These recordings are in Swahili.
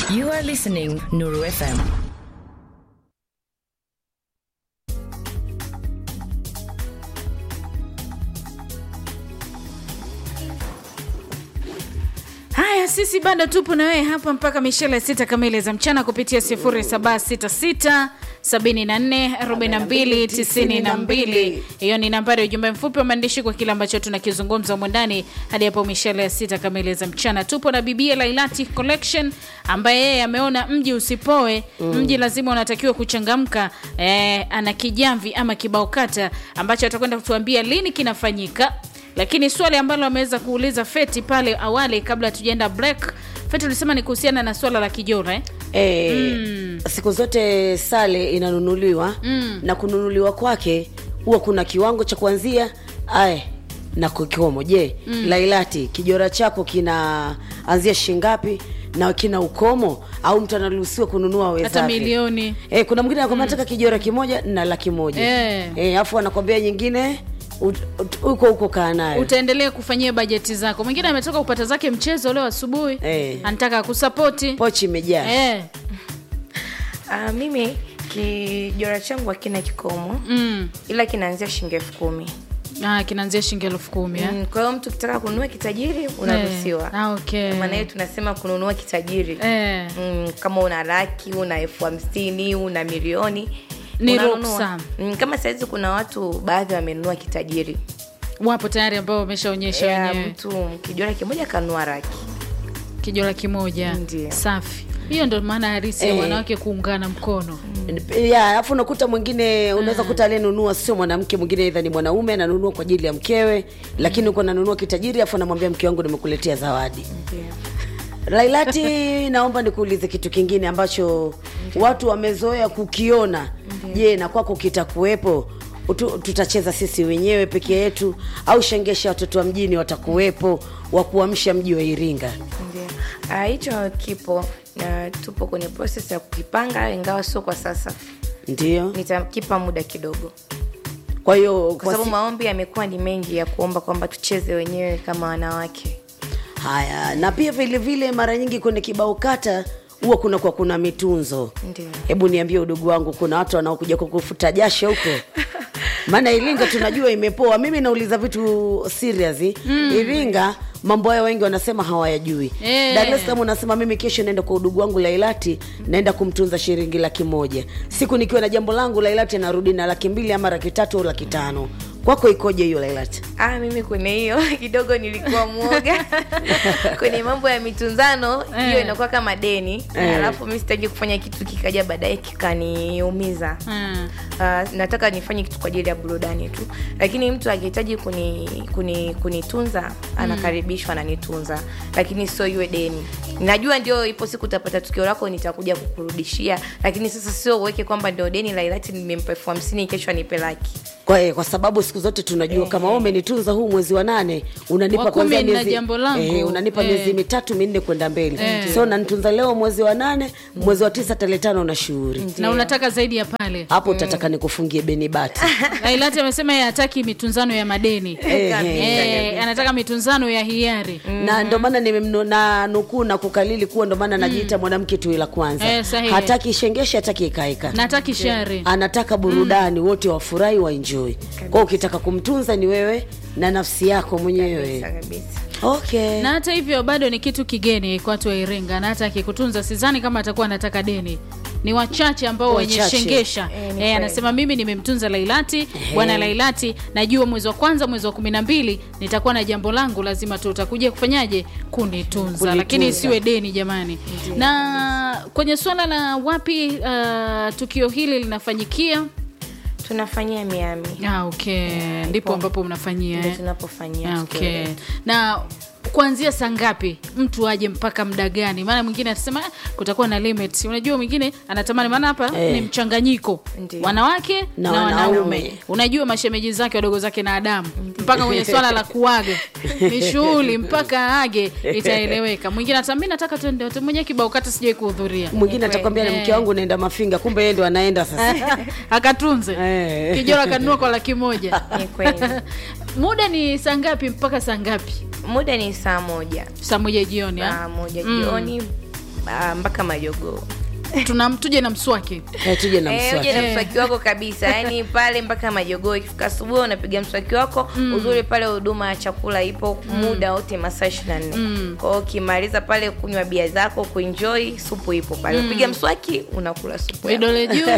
You are listening Nuru FM. Haya, sisi bado tupo na wewe hapa mpaka mishele sita kamili za mchana kupitia 0766 74 42 92. Hiyo ni nambari ya ujumbe mfupi wa maandishi kwa kile ambacho tunakizungumza humu ndani hadi hapo mishele ya sita kamili za mchana. Tupo na bibia Lailati Collection ambaye yeye ameona mji usipoe, mji lazima unatakiwa kuchangamka. Eh, ana kijamvi ama kibao kata ambacho atakwenda kutuambia lini kinafanyika lakini swali ambalo ameweza kuuliza Feti pale awali kabla tujaenda break, Feti ulisema ni kuhusiana na swala la kijora eh? E, siku zote sale inanunuliwa mm. na kununuliwa kwake huwa kuna kiwango cha kuanzia aye na kikomo. Je, mm. Lailati, kijora chako kinaanzia shingapi na kina ukomo au mtu anaruhusiwa kununua wezake? hata milioni E, kuna mwingine anakwambia nataka kijora kimoja na laki moja Eh. e, afu anakwambia nyingine ut- ut- huko huko kaa nayo utaendelea kufanyia bajeti zako. Mwingine ametoka kupata zake mchezo leo asubuhi Eh. anataka kusapoti pochi imejaa eh. Uh, mimi kijora changu hakina kikomo mm. ila kinaanzia shilingi elfu kumi ah, kinaanzia shilingi elfu kumi eh? Mm, kwa hiyo mtu ukitaka kununua kitajiri unaruhusiwa Ah, okay. maana hiyo tunasema kununua kitajiri Eh. mm, kama una laki una elfu hamsini una milioni Ni unanunua. ruksa. mm, kama sahizi kuna watu baadhi wamenunua kitajiri wapo tayari ambao wameshaonyesha ya wenyewe mtu kijora kimoja kanunua laki kijora kimoja Ndiyo. safi hiyo ndo maana harisi ya Eh. wanawake kuungana mkono ya alafu unakuta mwingine unaweza kuta aliyenunua sio mwanamke mwingine aidha ni mwanaume ananunua kwa ajili ya mkewe lakini uko nanunua kitajiri afu anamwambia mke wangu nimekuletea zawadi lailati naomba nikuulize kitu kingine ambacho watu wamezoea kukiona je na kwako kitakuwepo Utu- tutacheza sisi wenyewe peke yetu au shengesha watoto wa mjini watakuwepo wa kuamsha mji wa iringa Ndio. Ah, hicho kipo na tupo kwenye proses ya kukipanga ingawa sio kwa sasa ndio nitakipa muda kidogo kwa hiyo kwa kwa sababu si- maombi yamekuwa ni mengi ya kuomba kwamba tucheze wenyewe kama wanawake haya na pia vile vile mara nyingi kwenye kibao kata huwa kuna kwa kuna mitunzo Ndio. hebu niambie udugu wangu kuna watu wanaokuja kukufuta jasho huko maana iringa tunajua imepoa mimi nauliza vitu serious mm. iringa mambo hayo wengi wanasema hawayajui Eh. dar es salaam unasema mimi kesho naenda kwa udugu wangu lailati naenda kumtunza shilingi laki moja siku nikiwa na jambo langu lailati anarudi na laki mbili ama laki tatu au laki tano kwako ikoje hiyo lailati ah, mimi kwenye hiyo kidogo nilikuwa mwoga kwenye mambo ya mitunzano hiyo Eh. inakuwa kama deni Eh. alafu mi sitaki kufanya kitu kikaja baadaye kikaniumiza mm. Uh, nataka nifanye kitu kwa ajili ya burudani tu lakini mtu akihitaji kuni, kuni, kunitunza anakaribishwa ananitunza lakini sio iwe deni najua ndio ipo siku utapata tukio lako nitakuja kukurudishia lakini sasa sio uweke kwamba ndio deni la ilati nimempa elfu hamsini kesho anipe laki kwa, kwa sababu siku zote tunajua kama wewe umenitunza huu mwezi wa nane unanipa Wa kumi kwanza na jambo langu. eh, unanipa Eh. miezi mitatu minne kwenda mbele so unanitunza leo mwezi wa nane mwezi wa tisa tarehe tano na shughuli na unataka zaidi ya pale hapo utataka nikufungie beni bati lailati amesema yeye hataki mitunzano ya madeni Eh, Eh, anataka mitunzano ya hiari na ndo maana nimemnu- na nukuu na kukalili kuwa ndo maana najiita mwanamke tu la kwanza Eh, sahihi. hataki shengeshe hataki ikaeka na hataki shari anataka burudani wote wafurahi waenjoy kwao ukitaka kumtunza ni wewe na nafsi yako mwenyewe Kabisa, kabisa. okay na hata hivyo bado ni kitu kigeni kwa watu wa Iringa, na hata akikutunza sidhani kama atakuwa anataka deni. Ni wachache ambao wenye Wachache. shengesha Eh, ni eh, kweli. anasema mimi nimemtunza Lailati, bwana Lailati, najua mwezi wa kwanza, mwezi wa kumi na mbili nitakuwa na jambo langu, lazima tu utakuja kufanyaje kunitunza, Kunitunza. lakini isiwe deni jamani. Na kwenye swala la wapi uh, tukio hili linafanyikia tunafanyia miami ah, okay. ndipo ambapo mnafanyia ndio eh? tunapofanyia Ah, tukio okay. letu. na kuanzia saa ngapi mtu aje mpaka muda gani maana mwingine atasema "Ah, kutakuwa na limit unajua mwingine anatamani maana hapa Eh. ni mchanganyiko Ndiyo. wanawake na, Na wanaume wanaume. unajua mashemeji zake wadogo zake na adamu mpaka kwenye swala la kuaga ni shughuli mpaka age itaeleweka mwingine atambi nataka tuende wote mwenye kibao kata sijai kuhudhuria mwingine atakwambia Eh. mke wangu naenda mafinga kumbe yeye ndo anaenda sasa akatunze Eh. kijora akanunua kwa laki moja Ni kweli. muda ni saa ngapi mpaka saa ngapi muda ni saa moja saa moja jioni ah? saa moja jioni ah, mpaka majogoo tuna tuje na mswaki Eh, tuje na Eh, uje mswaki na mswaki wako kabisa yani pale mpaka majogoo ikifika asubuhi unapiga mswaki wako uzuri pale huduma ya chakula ipo muda wote masaa ishiri na nne kwao ukimaliza pale kunywa bia zako kuenjoy supu ipo pale upiga mswaki unakula supu yako. vidole juu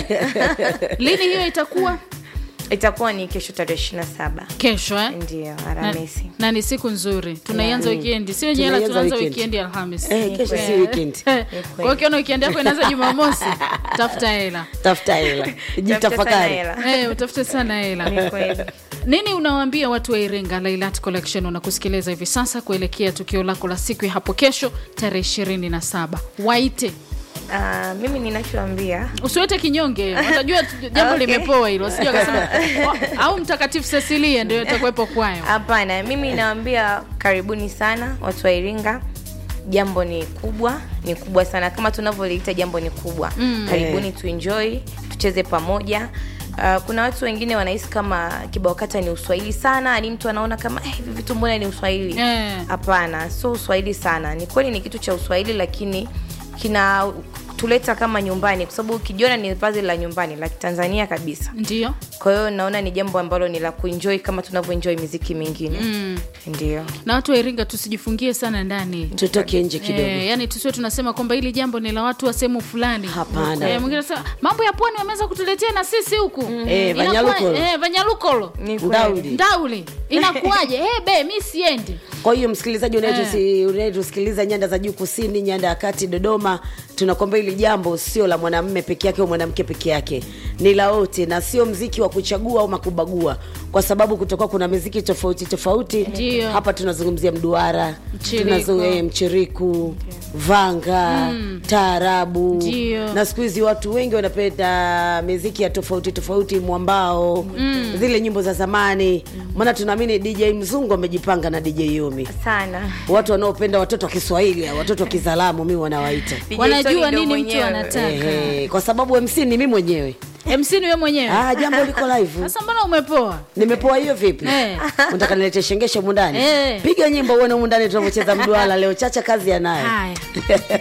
lini hiyo itakuwa itakuwa ni kesho tarehe ishiri na saba kesho eh? ndio na, aramisi na ni siku nzuri tunaianza wikendi sio jela Tunaianza tunaanza weekend. wikendi alhamis Eh, kesho si weekend kwa hiyo ukiona wikendi yako inaanza jumamosi tafuta hela tafuta hela Tafuta sana jitafakari hela. Eh, utafute sana hela Ni kweli. nini unawaambia watu wa iringa lailat collection unakusikiliza hivi sasa kuelekea tukio lako la siku ya hapo kesho tarehe ishirini na saba waite Ah, mimi ninachoambia usiwete kinyonge watajua tu- jambo Okay. limepoa hilo wasijua akasema "Oh, au mtakatifu cecilia ndio itakuwepo kwayo hapana mimi nawambia karibuni sana watu wa iringa jambo ni kubwa ni kubwa sana kama tunavyoliita jambo ni kubwa mm. karibuni tuenjoy tucheze pamoja Uh, kuna watu wengine wanahisi kama kibao kata ni uswahili sana ni mtu anaona kama "Eh, hivi vitu mbona ni uswahili Eh. hapana sio uswahili sana ni kweli ni kitu cha uswahili lakini kina tuleta kama nyumbani kwa sababu ukijiona ni vazi la nyumbani la kitanzania kabisa ndio kwa hiyo naona ni jambo ambalo ni la kuenjoy kama tunavyoenjoy miziki mingine mm. ndio na watu wa iringa tusijifungie sana ndani tutoke nje kidogo Eh, yani tusiwe tunasema kwamba hili jambo ni la watu wa sehemu fulani Hapana. Eh, mwingine anasema mambo ya pwani wameweza kutuletea na sisi huku Eh, Inakuwa- Vanyalukolo. eh, vanyalukolo Ni kweli. Ndauli. ndauli inakuwaje hey, be mi siendi kwa hiyo msikilizaji unayetusi- unayetusikiliza nyanda za juu kusini nyanda ya kati dodoma tunakwamba hili jambo sio la mwanamme peke yake au mwanamke peke yake ni la wote na sio mziki wa kuchagua au makubagua kwa sababu kutokuwa kuna miziki tofauti tofauti Ndio. hapa tunazungumzia mduara Mchiriku. tunazo- eh, mchiriku vanga taarabu Ndio. na siku hizi watu wengi wanapenda miziki ya tofauti tofauti mwambao zile nyimbo za zamani maana tunaamini dj mzungu amejipanga na dj yomi sana watu wanaopenda watoto wa kiswahili hao, watoto wa kizalamu mi wanawaita DJ wanajua Tony ndo nini mtu mwenyewe. anataka Ehe, kwa sababu mc ni mi mwenyewe mc ni we mwenyewe ah, jambo liko live sasa mbona umepoa nimepoa hiyo vipi Eh. unataka nilete shengeshe mundani Eh. piga nyimbo uone mundani tunavyocheza mduala leo chacha kazi yanayo haya